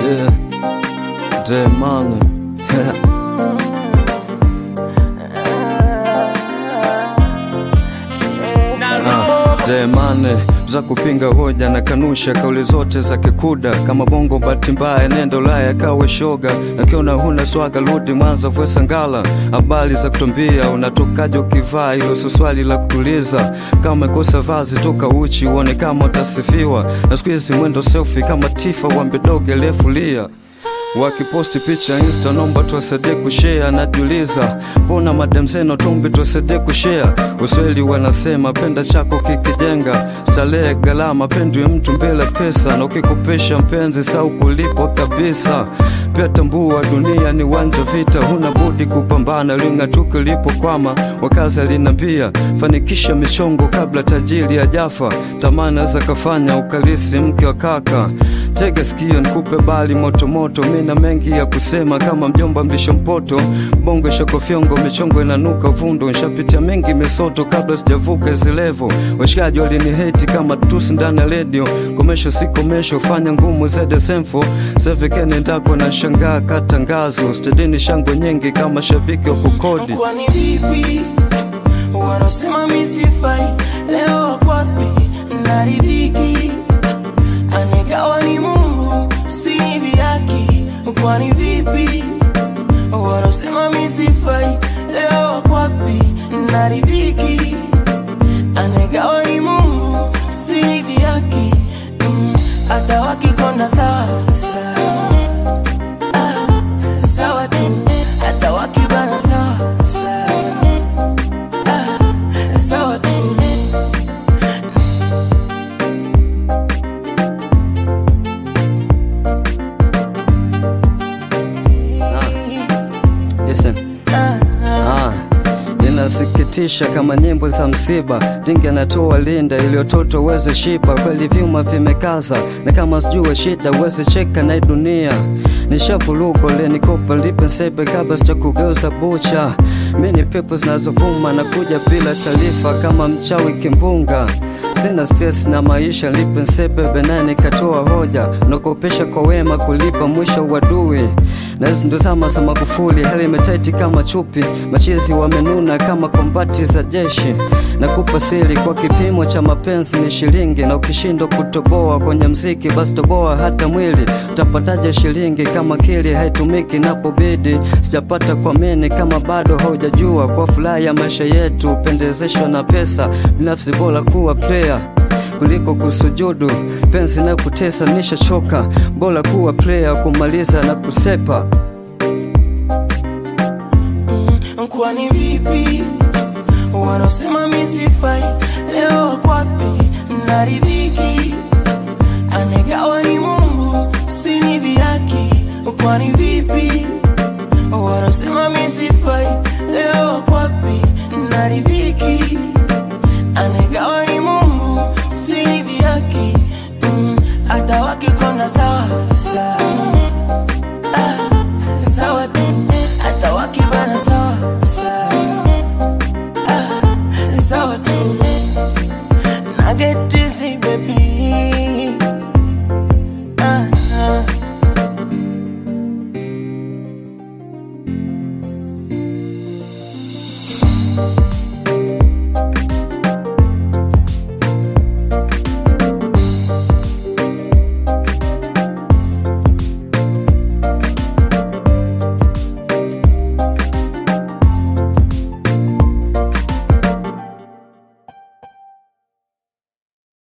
Yeah. Demani. Ah, Demane za kupinga hoja na kanusha kauli zote za kikuda kama bongo bahati mbaya nenda Ulaya kawe shoga nakiona huna swaga rudi Mwanza fwesa ngala habari za kutumbia unatokaje ukivaa hilo sio swali la kutuliza kama kosa vazi toka uchi uone kama utasifiwa na siku hizi mwendo selfie kama tifa wambedoge lefulia wakiposti picha insta nomba tuwasaidie kushare najiuliza mbona madem zeno tumbi tuwasaidie kushare usweli wanasema penda chako kikijenga starehe gharama pendwi mtu mbele pesa na ukikopesha mpenzi sau kulipwa kabisa pia tambua dunia ni wanja vita huna budi kupambana ling'atuke lipokwama wakazi alinambia fanikisha michongo kabla tajiri ajafa tamana za kafanya ukalisi mke wa kaka tega sikio nikupe bali motomoto mina mengi ya kusema kama mjomba mlisho mpoto bongo shakofyongo michongo inanuka vundo nshapitia mengi misoto kabla sijavuka zilevo washikaji waliniheti kama tusi ndani ya redio komesho si komesho fanya ngumu zede semfo sevikeni ndako na shangaa katangazo stedini shangwe nyingi kama shabiki wa kukodi kwani vipi wanasema misifai leo wakwapi naridhiki anegawa ni mungu si hivi haki kwani vipi wanasema misifai leo wakwapi naridhiki anegawa ni mungu si hivi haki Mm, hata wakikonda sawa sawa Ah, sawa tu hata wakibana sawa sawa Ah, sawa tu Listen. Ah, inasikitisha kama nyimbo za msiba dingi anatoa linda ili watoto uweze shiba kweli vyuma vimekaza na kama sijue shida uweze cheka na hii dunia nishavurugo lenikopa lipe sebe kabla sija kugeuza bucha mi ni pepo zinazovuma na kuja bila taarifa kama mchawi kimbunga sina stress na maisha lipe nsepe benani nikatoa hoja nakopesha kwa wema kulipa mwisho wadui na hizi ndo zama za Magufuli, hali imetaiti kama chupi, machizi wamenuna kama kombati za jeshi. Nakupa siri kwa kipimo cha mapenzi ni shilingi, na ukishindwa kutoboa kwenye mziki, basi toboa hata mwili. Utapataje shilingi kama kili haitumiki napobidi? Sijapata kwa mini kama bado haujajua, kwa furaha ya maisha yetu upendezeshwa na pesa, binafsi bora kuwa player kuliko kusujudu penzi na kutesa nishachoka bora kuwa player kumaliza na kusepa kwani vipi wanasema misifai leo wakwapi naridhiki anegawa ni mungu si ni vihaki kwani vipi wanasema misifai leo wakwapi naridhiki anegawa ni mungu si ni vihaki Mm, hata wakikonda sawa sawa